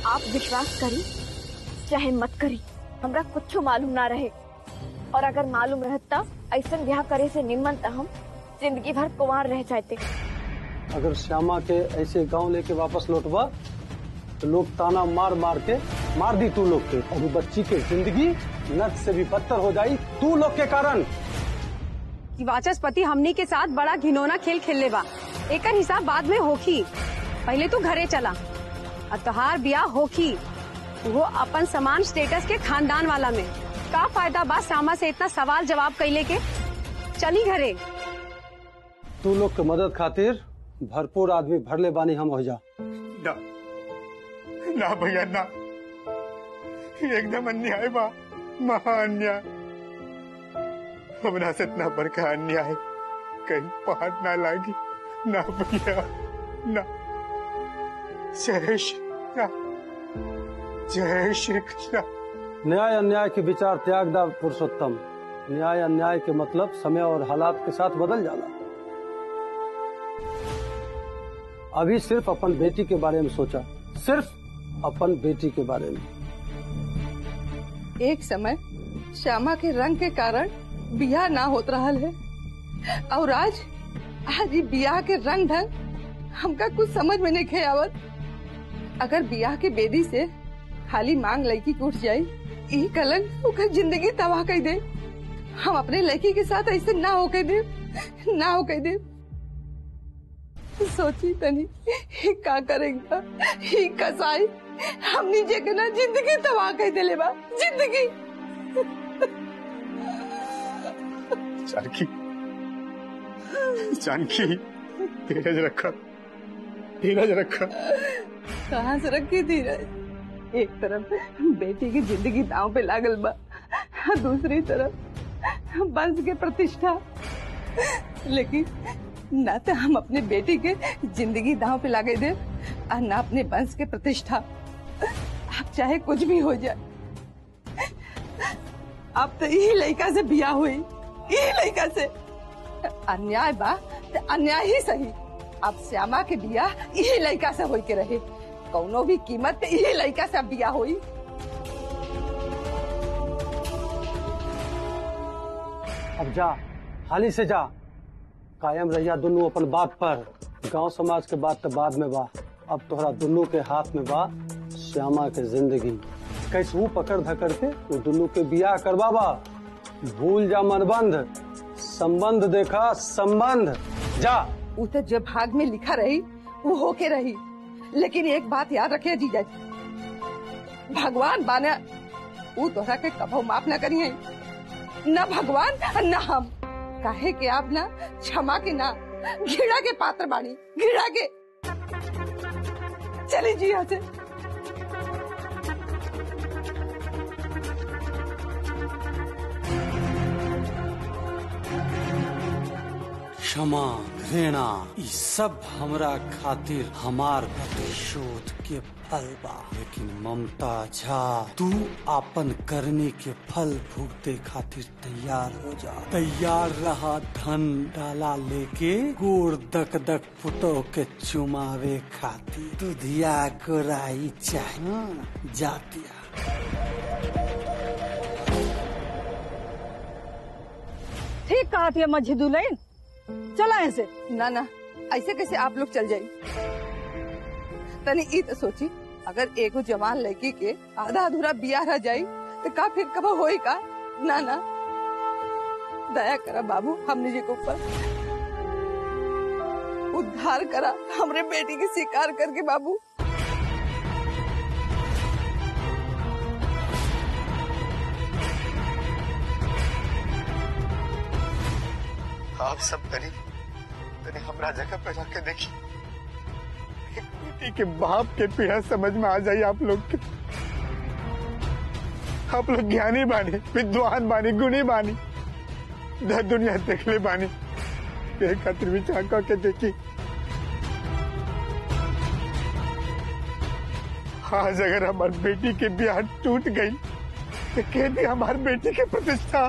आप विश्वास करी चाहे मत करी हमरा कुछ मालूम ना रहे और अगर मालूम रहता ऐसा ब्याह करे से निमन त हम जिंदगी भर कुंवार रह जाते अगर श्यामा के ऐसे गांव लेके वापस लौटवा तो लोग ताना मार मार के मार दी तू लोग के और वो बच्ची के जिंदगी नर्क से भी बदतर हो जाई तू लोग के कारण कि वाचस्पति हमनी के साथ बड़ा घिनौना खेल खेलले बा एकर हिसाब बाद में होखी पहले तू घरे चला और तोहार ब्याह होखी वो अपन समान स्टेटस के खानदान वाला में का फायदा बा सामा से इतना सवाल जवाब कैले के चली घरे तू लोग के मदद खातिर भरपूर आदमी भरले बानी हम हो जा ना ना भैया ना एकदम अन्याय बा महा अन्याय हमरा से इतना बड़का अन्याय कहीं पहाड़ ना लागी ना भैया ना जय श्री राम जय श्री कृष्ण न्याय अन्याय के विचार त्याग दा पुरुषोत्तम न्याय अन्याय के मतलब समय और हालात के साथ बदल जाला अभी सिर्फ अपन बेटी के बारे में सोचा सिर्फ अपन बेटी के बारे में एक समय श्यामा के रंग के कारण बियाह ना होत रहल है और आज आज ये बियाह के रंग ढंग हमका कुछ समझ में नहीं खे आवत अगर बियाह के बेदी से खाली मांग लड़की के उठ जाये यही कलंक ओकर जिंदगी तबाह कर दे हम अपने लड़की के साथ ऐसे ना हो के दे ना हो के दे सोची तनी ही का करेगा ही कसाई हमनी जे ना जिंदगी तबाह कर देले बा जिंदगी जानकी जानकी धीरज रखा धीरज रखा कहाँ से रखी धीरज एक तरफ बेटी की जिंदगी दांव पे लागल बा दूसरी तरफ वंश के प्रतिष्ठा लेकिन न तो हम अपने बेटी के जिंदगी दांव पे लागे दे और न अपने वंश के प्रतिष्ठा अब चाहे कुछ भी हो जाए अब तो यही लड़का से बिया हुई यही लड़का से अन्याय बा तो अन्याय ही सही अब श्यामा के बिया यही लड़का से होई के रहे कौनो भी कीमत पे यही लड़का से अब बिया हुई अब जा हाली से जा कायम रहिया दुनू अपन बात पर गांव समाज के बात तो बाद में बा अब तोहरा दुनू के हाथ में बा श्यामा के जिंदगी कैसू पकड़ धकड़ के वो दुनू के बियाह करवाबा भूल जा मनबंध संबंध देखा संबंध जा वो तो जब भाग में लिखा रही वो होके रही लेकिन एक बात याद रखे जीजा जी भगवान बाने वो तोहरा के कभो माफ न करी है न भगवान न हम काहे के आप ना क्षमा के ना घृणा के पात्र बाणी घृणा के चली जी यहाँ से क्षमा घृणा ई सब हमरा खातिर हमार प्रतिशोध के फल बा लेकिन ममता झा तू अपन करनी के फल भुगते खातिर तैयार हो जा तैयार रहा धन डाला लेके गोड़ दक दक फुटो के चुमावे खातिर दुधिया गोराई चाहिए जातिया ठीक कहा थी अम्मा झिदुलैन चला ऐसे ना ना ऐसे कैसे आप लोग चल जाये तनी ई तो सोची अगर एगो जवान लड़की के आधा अधूरा बिया रह जाई तो का फिर कब होई का ना ना दया करा बाबू हमने जी के ऊपर उद्धार करा हमरे बेटी के स्वीकार करके बाबू आप सब तनी तनी हमरा जगह पे जाके देखी एक बेटी के बाप के पीड़ा समझ में आ जाए आप लोग के आप लोग ज्ञानी बानी विद्वान बानी गुणी बानी दर दुनिया देखले बानी एक खातिर विचार करके देखी आज अगर हमारी बेटी के ब्याह टूट गई तो कह दी हमारी बेटी की प्रतिष्ठा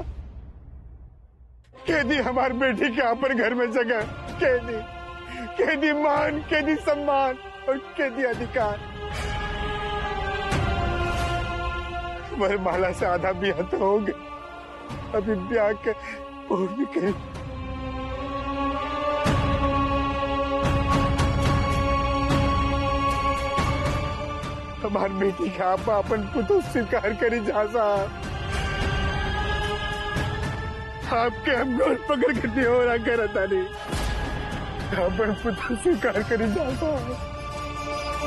कह दी हमारी बेटी के पर घर में जगह कह दी कह दी मान कह दी सम्मान और कह दी अधिकार वरमाला से आधा ब्याह तो हो गए अभी ब्याह के और भी कहीं हमार बेटी का आप अपन पुतो स्वीकार करी जा साहब आपके हम गोल पकड़ के निहोरा करता नहीं अपन पुतो स्वीकार करी जा साहब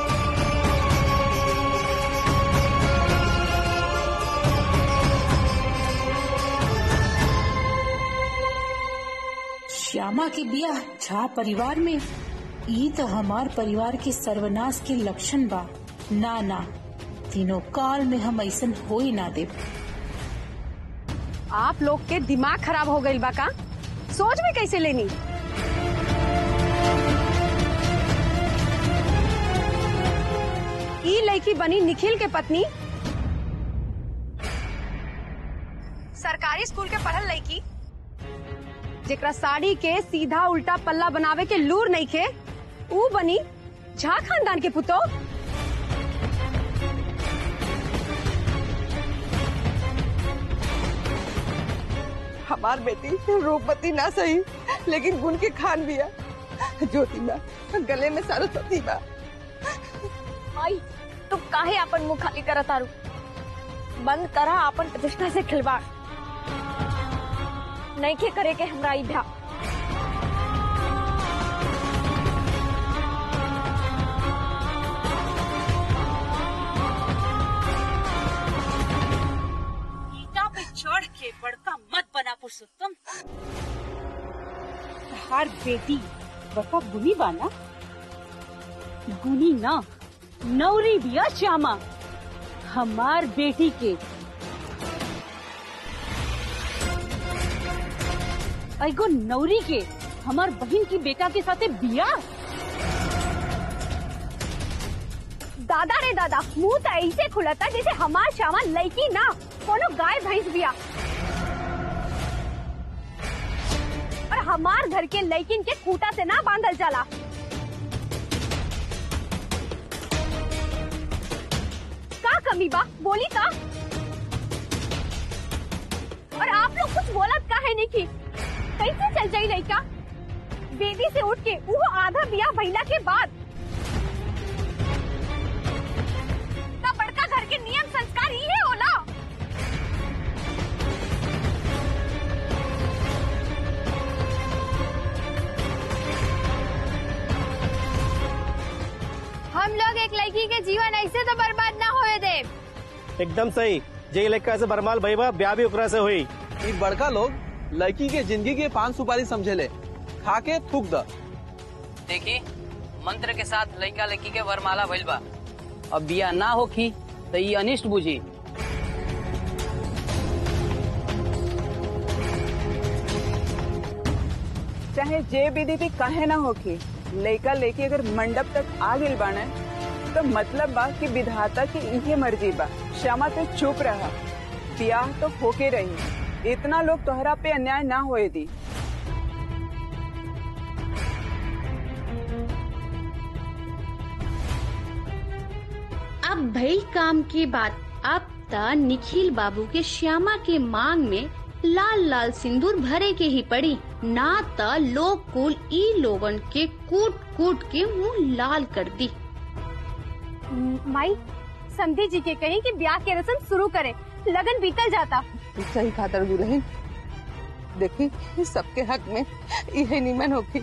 श्यामा के बिया झा परिवार में ई तो हमार परिवार के सर्वनाश के लक्षण बा ना ना तीनों काल में हम ऐसन हो ही ना दे आप लोग के दिमाग खराब हो गई बा का सोच में कैसे लेनी ई लड़की बनी निखिल के पत्नी सरकारी स्कूल के पढ़ल लड़की जेकरा साड़ी के सीधा उल्टा पल्ला बनावे के लूर नहीं खे ऊ बनी झा खानदान के पुतो हमार बेटी रूपवती ना सही लेकिन गुण के खान बिया ज्योति बा गले में सरस्वती बा माई तू काहे अपन मुंह खाली करत तारू बंद करा अपन प्रतिष्ठा से खिलवाड़ नहीं के करे के हमरा ई भ्या ईटा पे चढ़ के बड़का मत बना पुरुषोत्तम हर बेटी बड़का गुनी बाना गुनी ना नौरी बिया श्यामा हमार बेटी के एगो नौरी के हमार बहन की बेटा के साथे बिया दादा रे दादा मुंह तो ऐसे खुलता जैसे हमार श्यामा लड़की ना कोनो गाय भैंस बिया और हमार घर के लड़किन के खूटा से ना बांधल जाला का कमी बा बोली का और आप लोग कुछ बोलत का है नहीं की कैसे चल जाई लड़का बेबी से उठ के वो आधा बिया भैला के बाद इतना बड़का घर के नियम संस्कार ही है होला हम लोग एक लड़की के जीवन ऐसे तो बर्बाद ना होए दे एकदम सही जे लड़का से बरमाल भईबा ब्याह भी ओकरा से हुई ई बड़का लोग लड़की के जिंदगी के पान सुपारी समझेले खा के थूक द देखी मंत्र के साथ लड़का लड़की के वरमाला भइल बा अब बिया ना होखी तो ये अनिष्ट बुझी चाहे जे विधि भी कहे ना होके लड़का लेके अगर मंडप तक आ गइल बाने तो मतलब बा कि विधाता की इहे मर्जी बा श्यामा तो चुप रहा ब्याह तो होके रही इतना लोग तोहरा पे अन्याय ना होए दी अब भई काम की बात अब त निखिल बाबू के श्यामा के मांग में लाल लाल सिंदूर भरे के ही पड़ी ना त लोग कुल ई लोगन के कूट कूट के मुंह लाल कर दी माई संधि जी के कहीं कि ब्याह के रस्म शुरू करे लगन बीतल जाता सही खातर दुल्हन देखी सबके हक में यही निमन होगी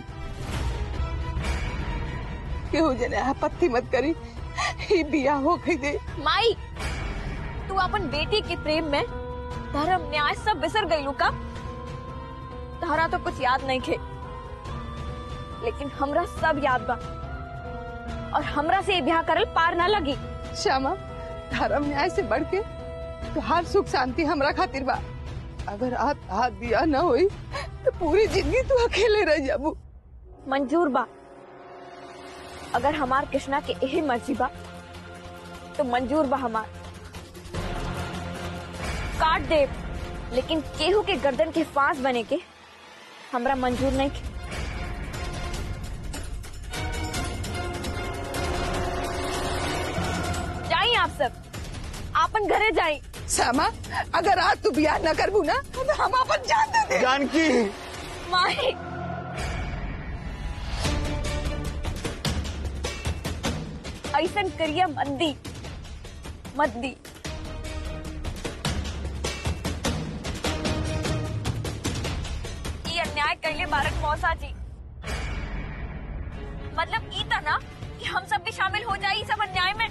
केहू जने आपत्ति मत करी ही बियाह हो गई दे माई तू अपन बेटी के प्रेम में धर्म न्याय सब बिसर गईलू का तारा तो कुछ याद नहीं खे लेकिन हमरा सब याद बा और हमरा से ये ब्याह करल पार ना लगी श्यामा धर्म न्याय से बढ़ के तो हर सुख शांति हमरा खातिर बा अगर आज हाथ बियाह न होई तो पूरी जिंदगी तू अकेले रह जाबू मंजूर बा अगर हमार कृष्णा के यही मर्जी बा तो मंजूर बा हमार काट दे लेकिन केहू के गर्दन के फांस बने के हमरा मंजूर नहीं के जाइए आप सब आपन घरे जाइए श्यामा अगर आज तू बियाह न करबू ना तो हम अपन जान दे दे जानकी माही ऐसन करिया मत दी मत दी ये अन्याय कैले बारक मौसा जी मतलब ई था ना कि हम सब भी शामिल हो जाए ई सब अन्याय में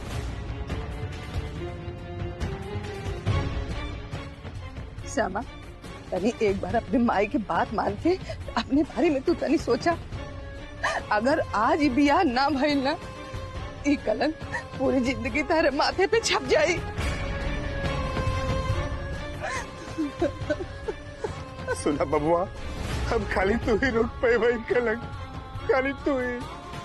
श्यामा तनी एक बार अपने माई की बात मान के अपने बारे में तू तनी सोचा अगर आज ही बियाह ना भइल ना ई कलंक पूरी जिंदगी तारे माथे पे छप जाई सुना बबुआ अब खाली तू ही रोक पे भाई कलंक खाली तू ही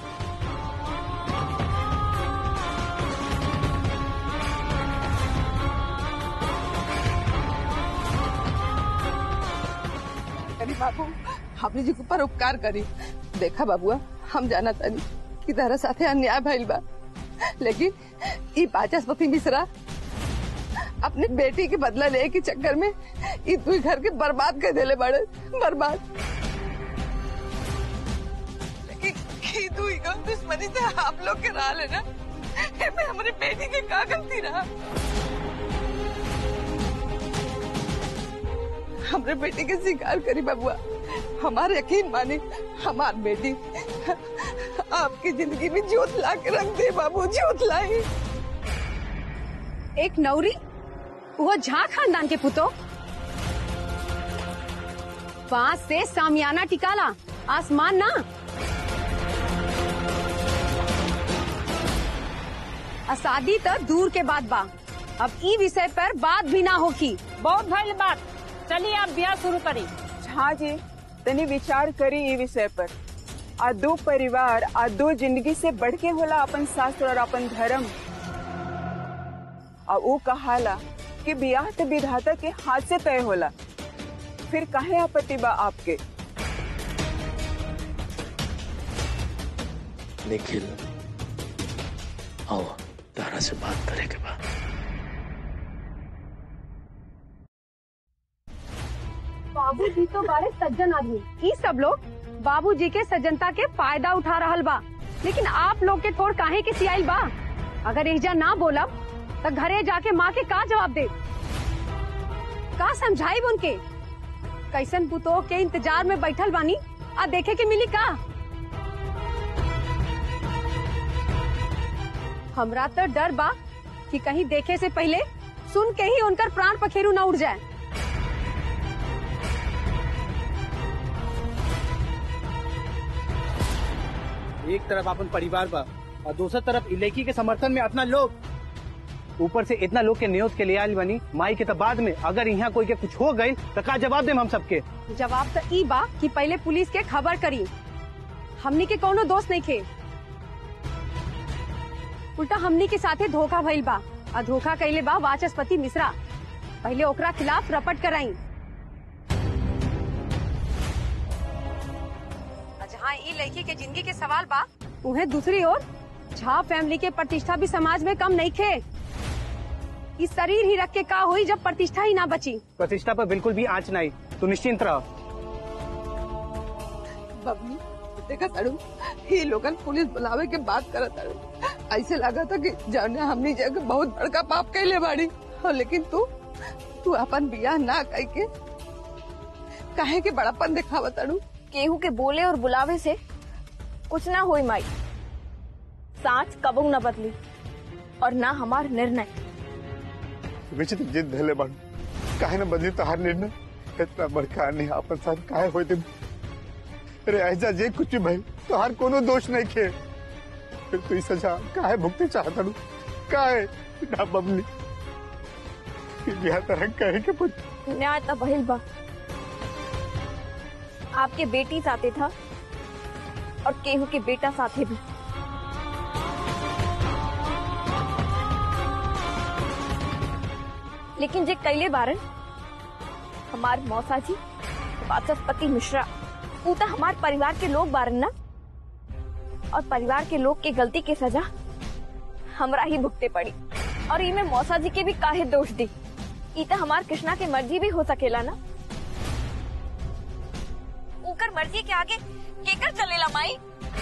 करी बाबू हमने जी के ऊपर उपकार करी देखा बाबुआ हम जाना तनी कि तारा साथे अन्याय भइल बा लेकिन ई बाचस्पति मिश्रा अपने बेटी के बदला ले के चक्कर में ई तू घर के बर्बाद कर देले बड़े बर्बाद लेकिन ई तू ई गम दुश्मनी से आप लोग के रहा लेना एमे हमारी बेटी के का गलती रहा हमरे बेटी के स्वीकार करी बबुआ हमारे यकीन माने हमार बेटी आपकी जिंदगी में जोत ला के रख दे बाबू जोत लाई एक नौरी वो झा खानदान के पुतो बांस से सामियाना टिकाला आसमान ना आ शादी तो दूर के बाद बा अब ई विषय पर बात भी ना होगी बहुत भइल बात चलिए आप ब्याह शुरू करी हाँ जी तनी विचार करी ई विषय पर आ दो परिवार आ दो जिंदगी से बढ़ के होला अपन शास्त्र और अपन धर्म आ वो कहाला कि बियाह तो विधाता के हाथ से तय होला फिर काहे आपत्ति बा आपके निखिल आओ तारा से बात करे के बाद बाबूजी तो बारे सज्जन आदमी ई सब लोग बाबूजी के सज्जनता के फायदा उठा रहल बा लेकिन आप लोग के थोड़ काहे के सियाइल बा अगर एजा ना बोलब तो घरे जाके माँ के का जवाब दे का समझाई उनके कैसन पुतो के इंतजार में बैठल बानी आ देखे के मिली का हमरा तो डर बा कि कहीं देखे से पहले सुन के ही उनकर प्राण पखेरु न उड़ जाए एक तरफ अपन परिवार बा और दूसर तरफ इलाकी के समर्थन में अपना लोग ऊपर से इतना लोग के नियोत के लिए आयल बनी माई के तो बाद में अगर यहाँ कोई के कुछ हो गई तो का जवाब देम हम सबके जवाब तो ई बा कि पहले पुलिस के खबर करी हमनी के कोनो दोस्त नहीं खे उल्टा हमनी के साथे धोखा भइल बा आ धोखा कैले बा वाचस्पति मिश्रा पहले ओकरा खिलाफ रपट कराई आ जहाँ ई लड़की के जिंदगी के सवाल बा उन्हें दूसरी ओर झा फैमिली के प्रतिष्ठा भी समाज में कम नहीं खे इस शरीर ही रख के का हुई जब प्रतिष्ठा ही ना बची प्रतिष्ठा पर बिल्कुल भी आँच नहीं तो निश्चिंत रहो बबली देखा तारू ये लोगन पुलिस बुलावे के बात करत तारू ऐसे लगा था कि जाने हमनी जगह बहुत बड़का पाप कैले बाड़ी और लेकिन तू तू अपन बियाह ना कह के काहे के बड़ापन दिखावा तारू केहू के बोले और बुलावे से कुछ ना होई माई साच कबू न बदली और ना हमार निर्णय विचित्र जिद धैले बाड़ू काहे न बदली तोहार निर्णय इतना बड़का नहीं आपन साथ काहे होई तुम अरे ऐसा जे कुछ भी भाई तोहार कोनो दोष नहीं खे फिर तू ई सजा काहे भुगते चाहता रू काहे ना बबली बिहार तरह कहे के पुत न्याय तो बहिल बा आपके बेटी साथे था और केहू के बेटा साथे भी लेकिन जे कैले बारन हमार मौसा जी वाचस्पति मिश्रा ऊ तो हमार परिवार के लोग बारन ना और परिवार के लोग के गलती के सजा हमरा ही भुगते पड़ी और इमे मौसा जी के भी काहे दोष दी ई त हमार कृष्णा के मर्जी भी हो सकेला ना उकर मर्जी के आगे केकर चलेला माई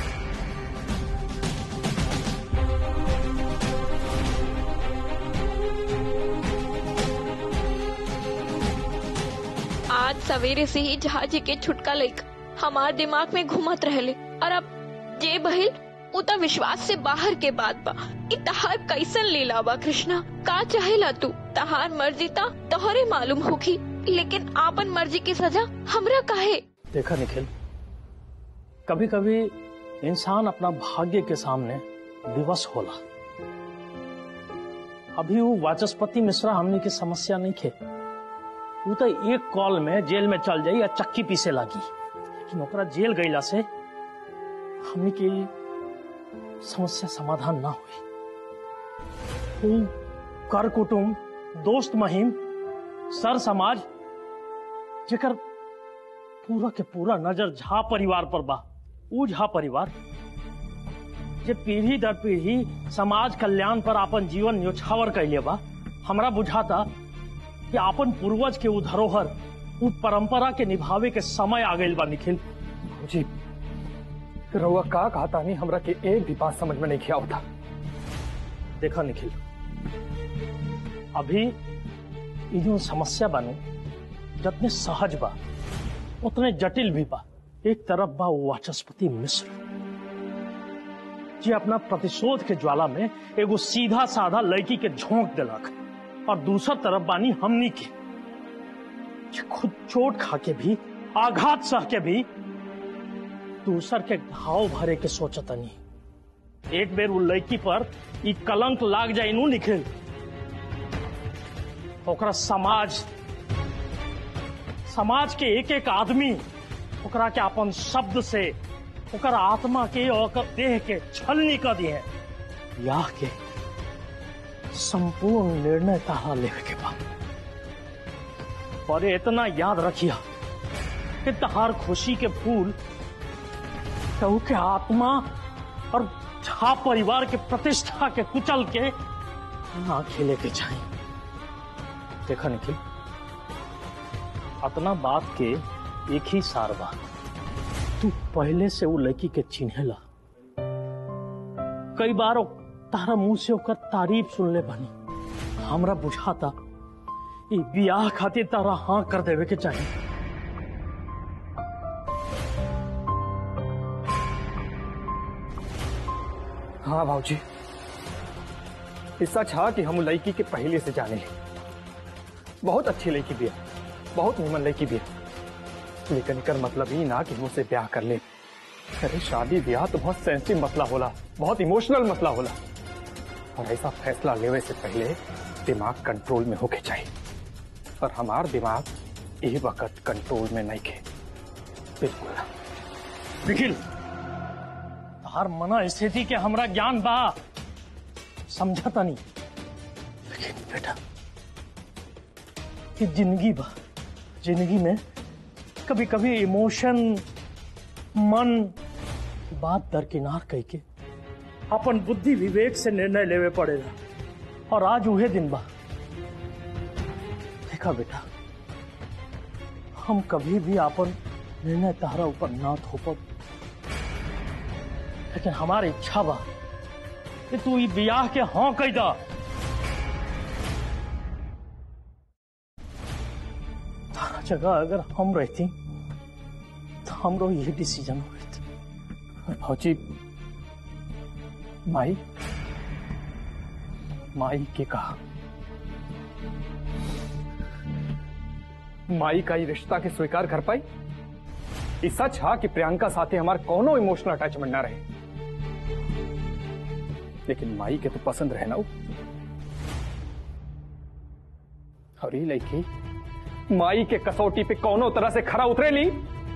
आज सवेरे से ही जहाजी के छुटका लेक हमार दिमाग में घूमत रहले और अब जे बहिल उता विश्वास से बाहर के बात बा इ तहार कैसन लीला बा कृष्णा का चाहेला तू तहार मर्जी ता तोहरे मालूम होगी लेकिन आपन मर्जी की सजा हमरा काहे देखा निखिल कभी कभी इंसान अपना भाग्य के सामने विवश होला अभी वो वाचस्पति मिश्रा हमने की समस्या नहीं खे वो तो एक कॉल में जेल में चल जाई या चक्की पीसे लागी लेकिन ओकरा जेल गईला से हमने की समस्या समाधान ना हुई वो कर कुटुम दोस्त महिम सर समाज जेकर पूरा के पूरा नजर झा परिवार पर बा ऊ झा परिवार जे पीढ़ी दर पीढ़ी समाज कल्याण पर अपन जीवन न्योछावर कैले बा हमरा बुझाता कि अपन पूर्वज के उ धरोहर उ परंपरा के निभावे के समय आ गइल बा निखिल जी रउआ का कहता नहीं हमरा के एक भी बात समझ में नहीं किया होता देखा निखिल अभी ये जो समस्या बानू जितने सहज बा उतने जटिल भी बा एक तरफ बा वो वाचस्पति मिश्र जी अपना प्रतिशोध के ज्वाला में एगो सीधा साधा लड़की के झोंक दिलक और दूसर तरफ बानी हमनी के जे खुद चोट खा के भी आघात सह के भी दूसर के घाव भरे के सोचतनी एक बेर वो लड़की पर ई कलंक लाग जाए नू निखिल ओकरा समाज समाज के एक एक आदमी ओकरा के अपन शब्द से ओकर आत्मा के और ओकर देह के छलनी कर दिए या के संपूर्ण निर्णय तारा लेवे के बाद पर इतना याद रखिया कि तहार खुशी के फूल केहू के आत्मा और झा परिवार के प्रतिष्ठा के कुचल के ना खेले के चाहिए देखा निखिल अपना बात के एक ही सार बात तू पहले से वो लड़की के चिन्हेला कई बार ओ तारा मुंह से ओकर तारीफ सुन ले बनी हमरा बुझाता ई बियाह खातिर तारा हाँ कर देवे के चाहिए हाँ भाजी ये सच है कि हम लड़की के पहले से जाने हैं बहुत अच्छी लड़की भी है बहुत निमन लड़की भी है लेकिन एकर मतलब ही ना कि हम उसे ब्याह कर ले अरे शादी ब्याह तो बहुत सेंसिटिव मसला होला बहुत इमोशनल मसला होला और ऐसा फैसला लेवे से पहले दिमाग कंट्रोल में होके चाहिए और हमार दिमाग ये वक्त कंट्रोल में नहीं के बिल्कुल ना। निखिल तार मना स्थिति के हमरा ज्ञान बा समझता नहीं लेकिन बेटा कि जिंदगी बा जिंदगी में कभी कभी इमोशन मन बात दरकिनार कह के अपन बुद्धि विवेक से निर्णय लेवे पड़ेगा और आज उहे दिन बा देखा बेटा हम कभी भी अपन निर्णय तारा ऊपर ना थोपब लेकिन हमारी इच्छा बा कि तू ई बियाह के हाँ कह दा तारा जगह अगर हम रहती तो हमरो ये डिसीजन होत फौजी माई माई के कहा माई का ये रिश्ता के स्वीकार कर पाई ये सच है कि प्रियंका साथे हमार कोनो इमोशनल अटैचमेंट ना रहे लेकिन माई के तो पसंद रहे ना वो और ये लड़की माई के कसौटी पे कोनो तरह से खरा उतरे ली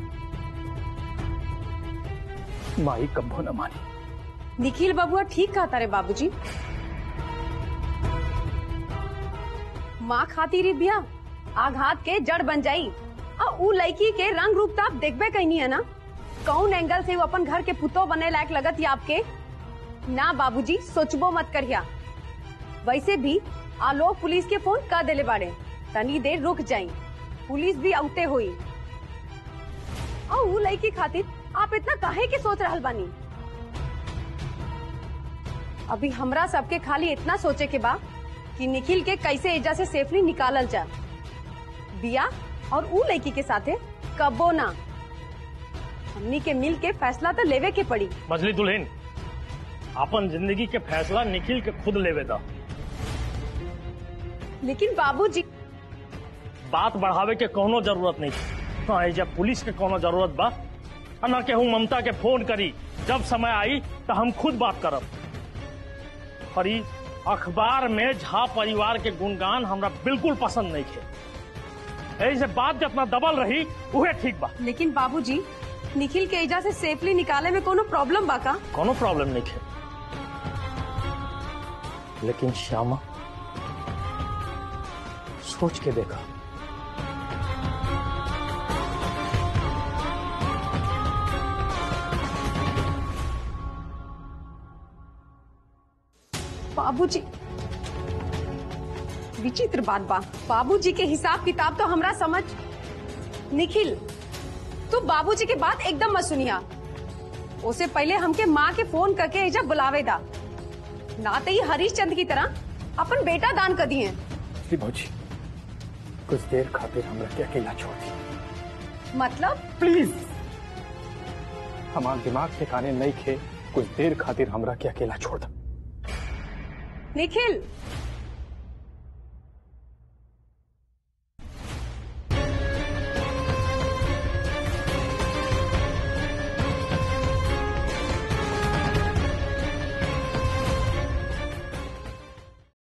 माई कब्बो न मानी निखिल बबुआ ठीक कहता रे बाबूजी माँ खातिर ही बिया आघात के जड़ बन जाई आ ऊ लड़की के रंग रूप तो आप देखबे कहीं है ना कौन एंगल से वो अपन घर के पुतो बने लायक लगत या आपके ना बाबूजी सोचबो मत करिया वैसे भी आलोक पुलिस के फोन कर देले बाड़े तनी देर रुक जाई पुलिस भी औते हुई और ऊ लड़की खातिर आप इतना काहे के सोच रहल बानी अभी हमरा सबके खाली इतना सोचे के बा कि निखिल के कैसे एजा से सेफली निकालल जा बिया और ऊ लड़की के साथे कबो ना हमनी के मिल के फैसला तो लेवे के पड़ी मछली दुल्हन अपन जिंदगी के फैसला निखिल के खुद लेवे दा लेकिन बाबूजी बात बढ़ावे के कोनो जरूरत नहीं ना एजा पुलिस के कोनो जरूरत बा आ ना केहू ममता के फोन करी जब समय आई तो हम खुद बात करब और ई अखबार में झा परिवार के गुणगान हमरा बिल्कुल पसंद नहीं थे ऐसे बात जितना दबल रही उहे ठीक बा लेकिन बाबूजी निखिल के एजा से सेफली निकाले में कोनो प्रॉब्लम बा का कोनो प्रॉब्लम नहीं है लेकिन श्यामा सोच के देखा बाबूजी विचित्र बात बा बाबूजी के हिसाब किताब तो हमरा समझ निखिल तू बाबूजी के बात एकदम मत सुनिया उसे पहले हमके माँ के फोन करके एजा बुलावे दा ना तो ये हरीश चंद की तरह अपन बेटा दान कर दिए जी भौजी कुछ देर खातिर हमरा के अकेला छोड़ दी मतलब प्लीज हमार दिमाग ठिकाने नहीं खे कुछ देर खातिर हमरा के अकेला छोड़ द निखिल